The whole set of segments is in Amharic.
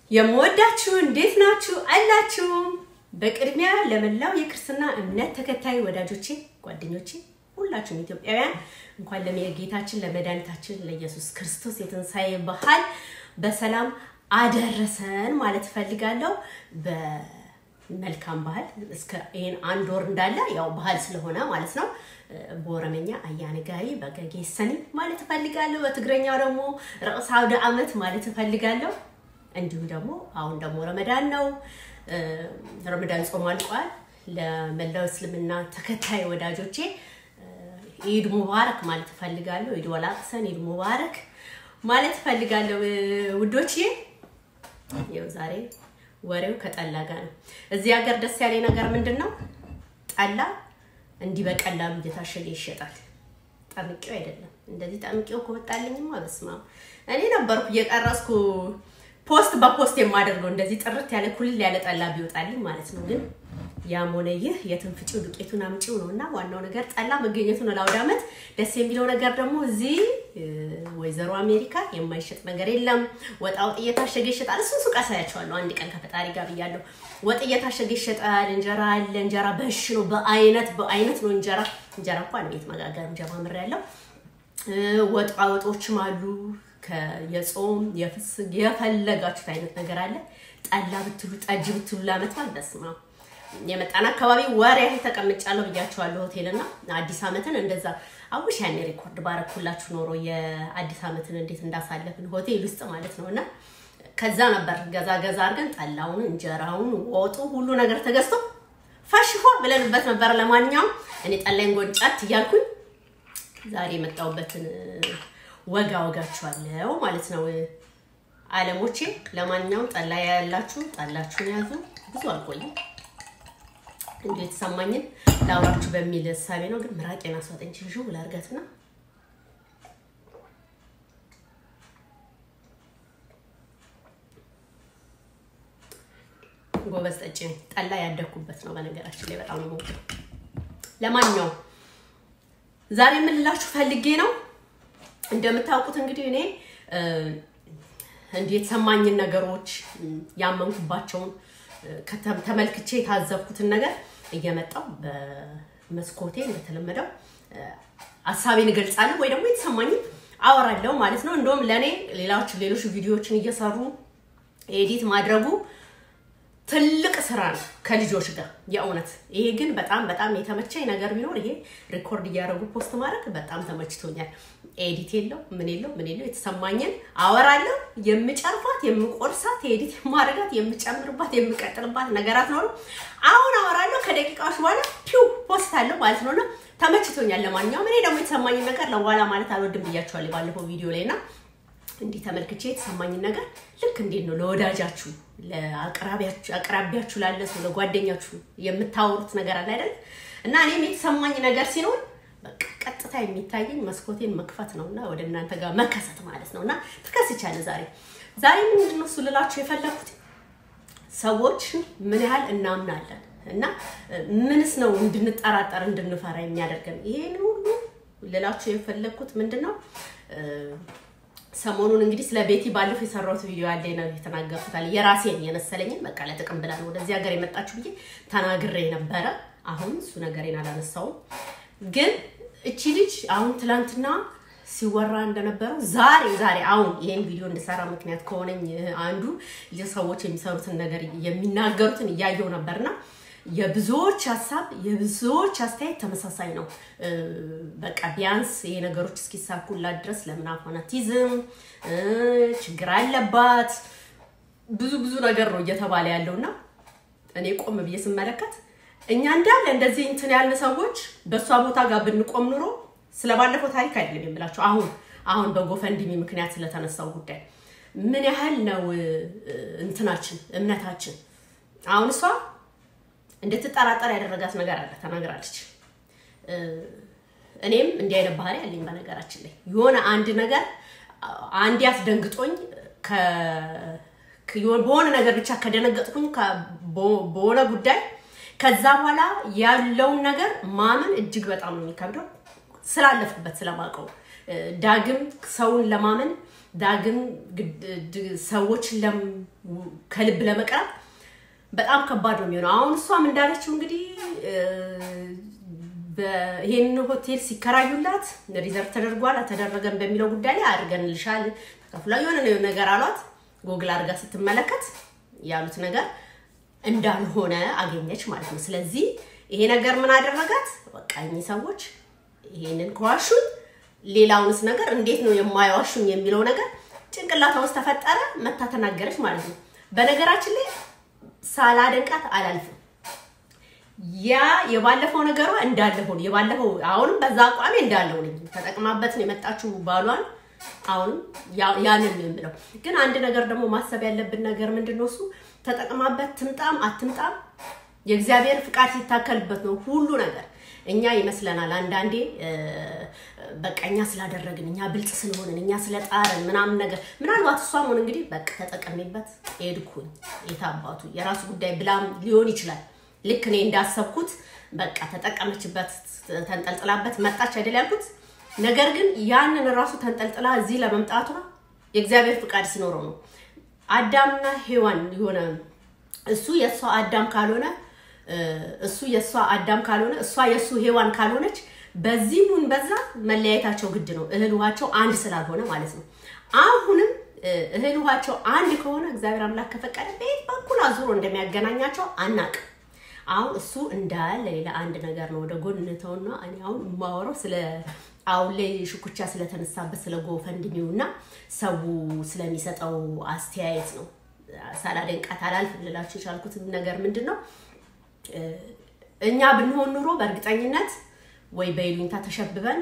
የምወዳችሁ እንዴት ናችሁ አላችሁ? በቅድሚያ ለመላው የክርስትና እምነት ተከታይ ወዳጆቼ፣ ጓደኞቼ ሁላችሁም ኢትዮጵያውያን እንኳን ለጌታችን ለመድኃኒታችን ለኢየሱስ ክርስቶስ የትንሣኤ በዓል በሰላም አደረሰን ማለት እፈልጋለሁ። በመልካም ባህል እስከ ይሄን አንድ ወር እንዳለ ያው ባህል ስለሆነ ማለት ነው። በኦሮመኛ አያነጋሪ በገጌሰኒ ማለት እፈልጋለሁ። በትግረኛው ደግሞ ርዕሰ አውደ ዓመት ማለት እፈልጋለሁ። እንዲሁም ደግሞ አሁን ደግሞ ረመዳን ነው። ረመዳን ጾም አልቋል። ለመላው እስልምና ተከታይ ወዳጆቼ ኢድ ሙባረክ ማለት እፈልጋለሁ። ኢድ ወላቅሰን ኢድ ሙባረክ ማለት እፈልጋለሁ ውዶቼ። ይኸው ዛሬ ወሬው ከጠላ ጋር ነው። እዚህ ሀገር ደስ ያለኝ ነገር ምንድን ነው? ጠላ እንዲህ በቀላሉ እየታሸገ ይሸጣል። ጠምቄው አይደለም እንደዚህ ጠምቄው ከወጣልኝማ በስመ አብ እኔ ነበርኩ እየቀረስኩ ፖስት በፖስት የማደርገው እንደዚህ ጥርት ያለ ኩልል ያለ ጠላ ቢወጣልኝ ማለት ነው። ግን ያም ሆነ ይህ የትንፍጪው ዱቄቱን አምጪው ነው እና ዋናው ነገር ጠላ መገኘቱ ነው ለአውደ ዓመት። ደስ የሚለው ነገር ደግሞ እዚህ ወይዘሮ አሜሪካ የማይሸጥ ነገር የለም። ወጣ ወጥ እየታሸገ ይሸጣል። እሱን ሱቅ አሳያቸዋለሁ አንድ ቀን ከፈጣሪ ጋር ብያለሁ። ወጥ እየታሸገ ይሸጣል። እንጀራ አለ። እንጀራ በሽ ነው፣ በአይነት በአይነት ነው እንጀራ። እንጀራ እንኳን ቤት መጋገር ጀማምር ያለው ወጣ ወጦችም አሉ የጾም የፍስግ የፈለጋችሁት አይነት ነገር አለ። ጠላ ብትሉ ጠጅ ብትሉ ላመት ማለት በስመ አብ የመጣን አካባቢ ወር ያህል ተቀምጫለሁ ብያቸዋለሁ። ሆቴልና አዲስ ዓመትን እንደዛ አውሽ ያኔ ሪኮርድ ባረኩላችሁ ኖሮ የአዲስ ዓመትን እንዴት እንዳሳለፍን ሆቴል ውስጥ ማለት ነው። እና ከዛ ነበር ገዛ ገዛ አድርገን ጠላውን፣ እንጀራውን፣ ወጡ ሁሉ ነገር ተገዝቶ ፈሽፎ ብለንበት ነበር። ለማንኛውም እኔ ጠላይን ጎንጫት እያልኩኝ ዛሬ የመጣሁበትን ወጋ ወጋችኋለሁ ማለት ነው አለሞቼ። ለማንኛውም ጠላ ያላችሁ ጠላችሁን ያዙ። ብዙ አልቆይም እንዲሁ የተሰማኝን ላውራችሁ በሚል እሳቤ ነው። ግን ምራቄን አስዋጠኝ ሽሹ ላርጋትና ጎበዝ ጠጭ ነኝ። ጠላ ያደግኩበት ነው በነገራችን ላይ በጣም ነው። ለማንኛውም ዛሬ የምንላችሁ ፈልጌ ነው እንደምታውቁት እንግዲህ እኔ እንዲህ የተሰማኝን ነገሮች ያመንኩባቸውን ተመልክቼ የታዘብኩትን ነገር እየመጣው በመስኮቴ እንደተለመደው ሀሳቤን እገልጻለሁ ወይ ደግሞ የተሰማኝን አወራለሁ ማለት ነው። እንደውም ለእኔ ሌሎች ሌሎች ቪዲዮዎችን እየሰሩ ኤዲት ማድረጉ ትልቅ ስራ ነው ከልጆች ጋር የእውነት። ይሄ ግን በጣም በጣም የተመቸኝ ነገር ቢኖር ይሄ ሪኮርድ እያደረጉ ፖስት ማድረግ በጣም ተመችቶኛል። ኤዲት የለው ምን የለው ምን የለው የተሰማኝን አወራለሁ። የምጨርፋት የምቆርሳት፣ ኤዲት የማደርጋት የምጨምርባት፣ የምቀጥልባት ነገራት ኖሩ አሁን አወራለሁ። ከደቂቃዎች በኋላ ፒው ፖስት አለው ማለት ነውና ተመችቶኛል። ለማንኛውም እኔ ደግሞ የተሰማኝን ነገር ለበኋላ ማለት አልወድም ብያቸዋለሁ ባለፈው ቪዲዮ ላይ እና እንዲህ ተመልክቼ የተሰማኝን ነገር ልክ እንዴት ነው ለወዳጃችሁ አቅራቢያችሁ ላለ ሰው ለጓደኛችሁ የምታወሩት ነገር አለ አይደል? እና እኔም የተሰማኝ ነገር ሲኖር በቃ ቀጥታ የሚታየኝ መስኮቴን መክፈት ነው እና ወደ እናንተ ጋር መከሰት ማለት ነው። እና ተከስቻለሁ ዛሬ ዛሬ ምንድን ነው እሱ ልላችሁ የፈለኩት ሰዎች ምን ያህል እናምናለን እና ምንስ ነው እንድንጠራጠር እንድንፈራ የሚያደርገን ይሄን ሁሉ ልላችሁ የፈለኩት ምንድን ነው ሰሞኑን እንግዲህ ስለ ቤቲ ባለፈው የሰራሁት ቪዲዮ ያለ ነው የተናገርኩታል። የራሴን የመሰለኝን በቃ ለጥቅም ብላ ነው ወደዚህ ሀገር የመጣችሁ ብዬ ተናግሬ ነበረ። አሁን እሱ ነገሬን አላነሳውም። ግን እቺ ልጅ አሁን ትላንትና ሲወራ እንደነበረው ዛሬ ዛሬ አሁን ይሄን ቪዲዮ እንድሰራ ምክንያት ከሆነኝ አንዱ ሰዎች የሚሰሩትን ነገር የሚናገሩትን እያየው ነበርና የብዙዎች ሀሳብ የብዙዎች አስተያየት ተመሳሳይ ነው። በቃ ቢያንስ ይሄ ነገሮች እስኪሳኩላት ድረስ ለምን አፋናቲዝም ችግር አለባት ብዙ ብዙ ነገር ነው እየተባለ ያለውና እኔ ቆም ብዬ ስመለከት እኛ እንዳለ እንደዚህ እንትን ያልን ሰዎች በእሷ ቦታ ጋር ብንቆም ኑሮ ስለባለፈው ታሪክ አይደለም የምላቸው አሁን አሁን በጎፈንድሚ ምክንያት ስለተነሳው ጉዳይ ምን ያህል ነው እንትናችን እምነታችን አሁን እሷ እንድትጠራጠር ያደረጋት ነገር አለ ተናግራለች። እኔም እንዲህ አይነት ባህሪ ያለኝ በነገራችን ላይ የሆነ አንድ ነገር አንድ ያስደንግጦኝ በሆነ ነገር ብቻ ከደነገጥኩኝ በሆነ ጉዳይ ከዛ በኋላ ያለውን ነገር ማመን እጅግ በጣም ነው የሚከብደው። ስላለፍኩበት ስለማውቀው ዳግም ሰውን ለማመን ዳግም ሰዎችን ከልብ ለመቅረብ በጣም ከባድ ነው የሚሆነው። አሁን እሷም እንዳለችው እንግዲህ ይሄን ሆቴል ሲከራዩላት ሪዘርቭ ተደርጓል አልተደረገም በሚለው ጉዳይ ላይ አድርገንልሻል ተከፍሏ የሆነ ነገር አሏት። ጎግል አድርጋ ስትመለከት ያሉት ነገር እንዳልሆነ አገኘች ማለት ነው። ስለዚህ ይሄ ነገር ምን አደረጋት? በቃ እኚህ ሰዎች ይሄንን ከዋሹኝ ሌላውንስ ነገር እንዴት ነው የማይዋሹኝ የሚለው ነገር ጭንቅላቷ ውስጥ ተፈጠረ። መታ ተናገረች ማለት ነው። በነገራችን ላይ ሳላደንቃት አላልፍም። ያ የባለፈው ነገሯ እንዳለ ሆኖ የባለፈው አሁንም በዛ አቋሜ እንዳለ ሆነ ተጠቅማበት ነው የመጣችው ባሏን። አሁንም ያንን ነው የምለው። ግን አንድ ነገር ደግሞ ማሰብ ያለብን ነገር ምንድን ነው? እሱ ተጠቅማበት ትምጣም አትምጣም የእግዚአብሔር ፍቃድ ሲታከልበት ነው ሁሉ ነገር። እኛ ይመስለናል አንዳንዴ በቃ እኛ ስላደረግን እኛ ብልጥ ስለሆንን እኛ ስለጣርን ምናምን ነገር ምናልባት እሷም ሆነ እንግዲህ በቃ ተጠቀሚበት ሄድኩኝ የታባቱ የራሱ ጉዳይ ብላም ሊሆን ይችላል። ልክ እኔ እንዳሰብኩት በቃ ተጠቀመችበት፣ ተንጠልጥላበት መጣች አይደል ያልኩት። ነገር ግን ያንን ራሱ ተንጠልጥላ እዚህ ለመምጣቷ የእግዚአብሔር ፍቃድ ሲኖረው ነው። አዳምና ሔዋን የሆነ እሱ የእሷ አዳም ካልሆነ እሱ የእሷ አዳም ካልሆነ እሷ የእሱ ሔዋን ካልሆነች በዚህም በዛ መለያየታቸው ግድ ነው። እህል ውሃቸው አንድ ስላልሆነ ማለት ነው። አሁንም እህል ውሃቸው አንድ ከሆነ እግዚአብሔር አምላክ ከፈቀደ በየት በኩል አዙሮ እንደሚያገናኛቸው አናቅም። አሁን እሱ እንዳለ ሌላ አንድ ነገር ነው። ወደ ጎን እንተውና እኔ አሁን የማወራው ስለ አሁን ላይ ሽኩቻ ስለተነሳበት ስለ ጎፈንድሚው እና ሰው ስለሚሰጠው አስተያየት ነው። ሳላደንቃት አላልፍ ልላችሁ የቻልኩት ነገር ምንድን ነው? እኛ ብንሆን ኑሮ በእርግጠኝነት ወይ በይሉኝታ ተሸብበን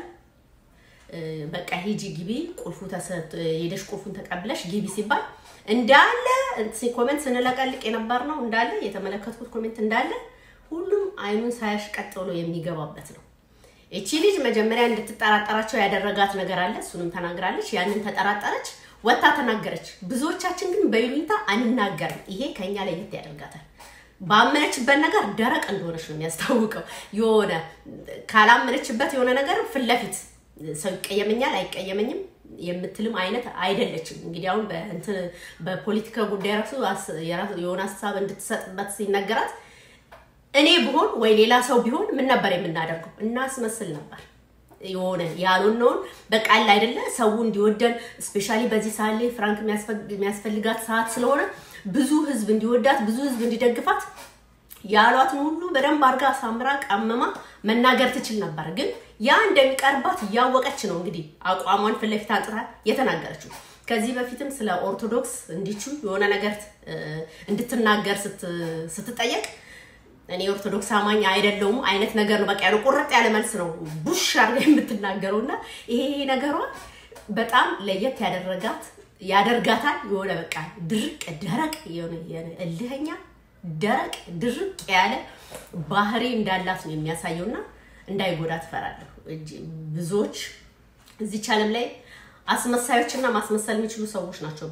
በቃ ሂጂ ግቢ፣ ቁልፉ ሄደሽ ቁልፉን ተቀብለሽ ግቢ ሲባል እንዳለ ኮሜንት ስንለቀልቅ የነበር ነው እንዳለ የተመለከትኩት ኮሜንት እንዳለ ሁሉም አይኑን ሳያሽ ቀጥ ብሎ የሚገባበት ነው። እቺ ልጅ መጀመሪያ እንድትጠራጠራቸው ያደረጋት ነገር አለ። እሱንም ተናግራለች። ያንን ተጠራጠረች፣ ወታ ተናገረች። ብዙዎቻችን ግን በይሉኝታ አንናገርም። ይሄ ከኛ ለየት ያደርጋታል። ባመነችበት ነገር ደረቅ እንደሆነች ነው የሚያስታውቀው። የሆነ ካላመነችበት የሆነ ነገር ፊት ለፊት ሰው ይቀየመኛል አይቀየመኝም የምትልም አይነት አይደለችም። እንግዲህ አሁን በፖለቲካ ጉዳይ ራሱ የሆነ ሀሳብ እንድትሰጥበት ሲነገራት እኔ ብሆን ወይ ሌላ ሰው ቢሆን ምን ነበር የምናደርገው? እናስመስል ነበር የሆነ ያልሆነውን በቃል አይደለ ሰው እንዲወደን ስፔሻሊ በዚህ ሰዓት ላይ ፍራንክ የሚያስፈልጋት ሰዓት ስለሆነ ብዙ ህዝብ እንዲወዳት ብዙ ህዝብ እንዲደግፋት ያሏትን ሁሉ በደንብ አድርጋ አሳምራ ቀመማ መናገር ትችል ነበር። ግን ያ እንደሚቀርባት እያወቀች ነው እንግዲህ አቋሟን ፊት ለፊት አንጥታ የተናገረችው። ከዚህ በፊትም ስለ ኦርቶዶክስ እንዲቹ የሆነ ነገር እንድትናገር ስትጠየቅ እኔ ኦርቶዶክስ አማኝ አይደለውም አይነት ነገር ነው። በቃ ያለው ቁርጥ ያለ መልስ ነው ቡሽ አድርጋ የምትናገረው እና ይሄ ነገሯ በጣም ለየት ያደረጋት ያደርጋታል። የሆነ በቃ ድርቅ ደረቅ የሆነ እልህኛ ደረቅ ድርቅ ያለ ባህሪ እንዳላት ነው የሚያሳየው እና እንዳይጎዳ ትፈራለሁ። ብዙዎች እዚች ዓለም ላይ አስመሳዮችና ማስመሰል የሚችሉ ሰዎች ናቸው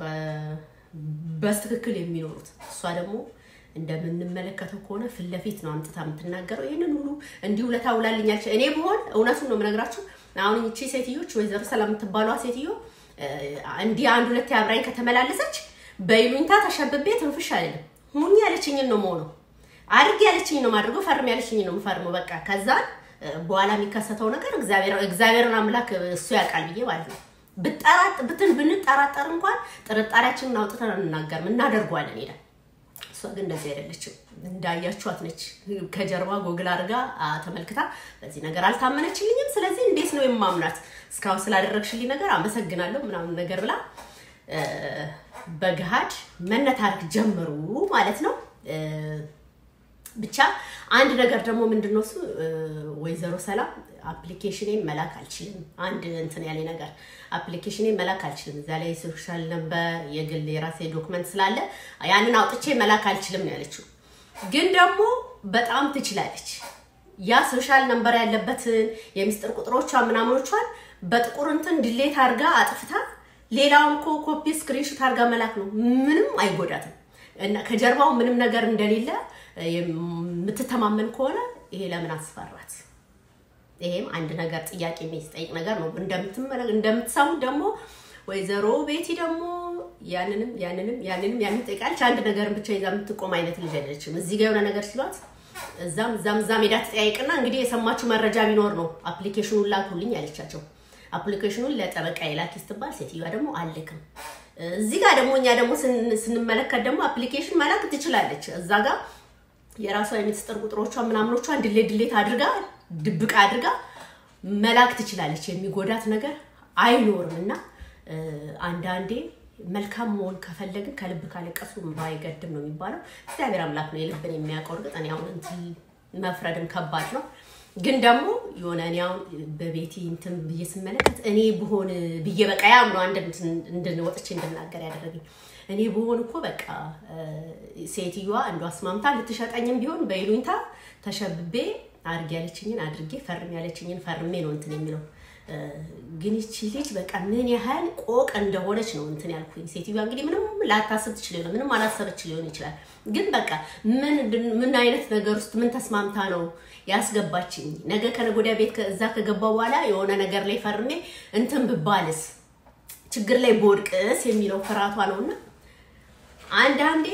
በስትክክል የሚኖሩት። እሷ ደግሞ እንደምንመለከተው ከሆነ ፊት ለፊት ነው አምጥታ የምትናገረው። ይህንን ሁሉ እንዲሁ ለታውላልኛለች። እኔ ብሆን እውነቱን ነው የምነግራችሁ። አሁን ይቺ ሴትዮች ወይዘሮ ሰላም የምትባሏ ሴትዮ እንዲህ አንድ ሁለት አብራኝ ከተመላለሰች በይሉኝታ ተሸብቤ ትንፍሽ አይደለም ሁኝ ያለችኝን ነው መሆነው አድርግ ያለችኝ ነው ማድርገው ፈርም ያለችኝ ነው የምፈርመው። በቃ ከዛ በኋላ የሚከሰተው ነገር እግዚአብሔርን አምላክ እሱ ያውቃል ብዬ ማለት ነው። ብጠራጥ ብትን ብንጠራጠር እንኳን ጥርጣሬያችንን አውጥተን አንናገርም፣ እናደርጓለን ሄደን። እሷ ግን እንደዚህ አይደለችም። እንዳያችኋት ነች። ከጀርባ ጎግል አድርጋ ተመልክታ በዚህ ነገር አልታመነችልኝም፣ ስለዚህ እንዴት ነው የማምናት? እስካሁን ስላደረግሽልኝ ነገር አመሰግናለሁ ምናምን ነገር ብላ በገሃድ መነታረክ ጀመሩ ማለት ነው። ብቻ አንድ ነገር ደግሞ ምንድነው እሱ ወይዘሮ ሰላም አፕሊኬሽኔን መላክ አልችልም። አንድ እንትን ያለ ነገር አፕሊኬሽኔን መላክ አልችልም። እዛ ላይ ሶሻል ነበር የግል የራሴ ዶክመንት ስላለ ያንን አውጥቼ መላክ አልችልም ነው ያለችው። ግን ደግሞ በጣም ትችላለች። ያ ሶሻል ነበር ያለበትን የሚስጥር ቁጥሮቿ ምናምኖቿን በጥቁር እንትን ድሌት አድርጋ አጥፍታ ሌላውን እኮ ኮፒ ስክሪንሾት አድርጋ መላክ ነው። ምንም አይጎዳትም። እና ከጀርባው ምንም ነገር እንደሌለ የምትተማመን ከሆነ ይሄ ለምን አስፈራት? ይሄም አንድ ነገር ጥያቄ የሚጠይቅ ነገር ነው። እንደምትሰሙት ደግሞ ወይዘሮ ቤቲ ደግሞ ያንንም ያንንም ያንንም ያንን ጠይቃለች። አንድ ነገርን ብቻ ይዛ የምትቆም አይነት ልጅ አይደለችም። እዚህ ጋር የሆነ ነገር ሲሏት እዛም እዛም እዛም ሄዳ ትጠያይቅና እንግዲህ የሰማችሁ መረጃ ቢኖር ነው አፕሊኬሽኑን ላኩልኝ ያለቻቸው። አፕሊኬሽኑን ለጠበቃ የላኪ ስትባል ሴትዮዋ ደግሞ አልክም። እዚህ ጋር ደግሞ እኛ ደግሞ ስንመለከት ደግሞ አፕሊኬሽን መላክ ትችላለች። እዛ ጋር የራሷ የሚስጥር ቁጥሮቿ ምናምኖቿን ድሌት ድሌት አድርጋ ድብቅ አድርጋ መላክ ትችላለች። የሚጎዳት ነገር አይኖርም እና አንዳንዴ መልካም መሆን ከፈለግን ከልብ ካለቀሱ ባይገድም ነው የሚባለው። እግዚአብሔር አምላክ ነው የልብን የሚያውቀው። እርግጥ እኔ አሁን እንትን መፍረድም ከባድ ነው፣ ግን ደግሞ የሆነ እኔ አሁን በቤቲ እንትን ብዬ ስመለከት እኔ ብሆን ብዬ በቃ ያም ነው አንድ እንድንወጥቼ እንድናገር ያደረገኝ። እኔ ብሆን እኮ በቃ ሴትዮዋ እንዷ አስማምታ ልትሸጠኝም ቢሆን በይሉኝታ ተሸብቤ አድርግ ያለችኝን አድርጌ ፈርም ያለችኝን ፈርሜ ነው እንትን የሚለው ግን ይቺ ልጅ በቃ ምን ያህል ቆቅ እንደሆነች ነው እንትን ያልኩኝ። ሴትዮዋ እንግዲህ ምንም ላታስብ ትችል ይሆናል፣ ምንም አላሰበች ሊሆን ይችላል። ግን በቃ ምን ምን አይነት ነገር ውስጥ ምን ተስማምታ ነው ያስገባችኝ? ነገ ከነገ ወዲያ ቤት እዛ ከገባ በኋላ የሆነ ነገር ላይ ፈርሜ እንትን ብባልስ፣ ችግር ላይ በወድቅስ የሚለው ፍርሃቷ ነውና አንዳንዴ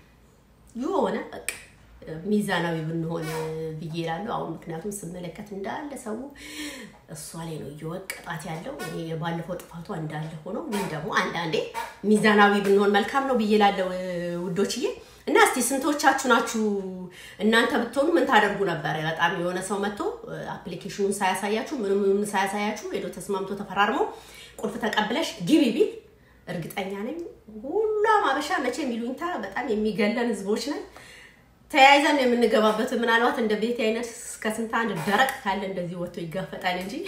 የሆነ በቃ ሚዛናዊ ብንሆን ብዬ እላለሁ። አሁን ምክንያቱም ስመለከት እንዳለ ሰው እሷ ላይ ነው እየወቀጣት ያለው። እኔ የባለፈው ጥፋቷ እንዳለ ሆኖ ግን ደግሞ አንዳንዴ ሚዛናዊ ብንሆን መልካም ነው ብዬ እላለሁ ውዶችዬ። እና እስቲ ስንቶቻችሁ ናችሁ እናንተ ብትሆኑ ምን ታደርጉ ነበረ? በጣም የሆነ ሰው መጥቶ አፕሊኬሽኑን ሳያሳያችሁ ምንም ምንም ሳያሳያችሁ ሄዶ ተስማምቶ ተፈራርሞ ቁልፍ ተቀብለሽ ግቢ ቢል እርግጠኛ ነኝ ሁሏም አበሻ መቼም ይሉኝታ በጣም የሚገለን ህዝቦች ነን ተያይዘን የምንገባበት ምናልባት እንደ ቤት አይነት እስከ ስንት አንድ ደረቅ ካለ እንደዚህ ወጥቶ ይጋፈጣል እንጂ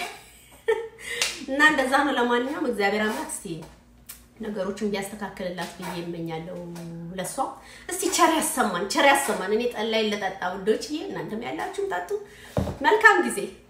እና እንደዛ ነው። ለማንኛውም እግዚአብሔር አምላክ እስቲ ነገሮችን ቢያስተካክልላት ብዬ እመኛለሁ። ለሷ እስቲ ቸር ያሰማን፣ ቸር ያሰማን። እኔ ጠላይን ልጠጣ ውዶችዬ፣ እናንተም ያላችሁም ጠጡ። መልካም ጊዜ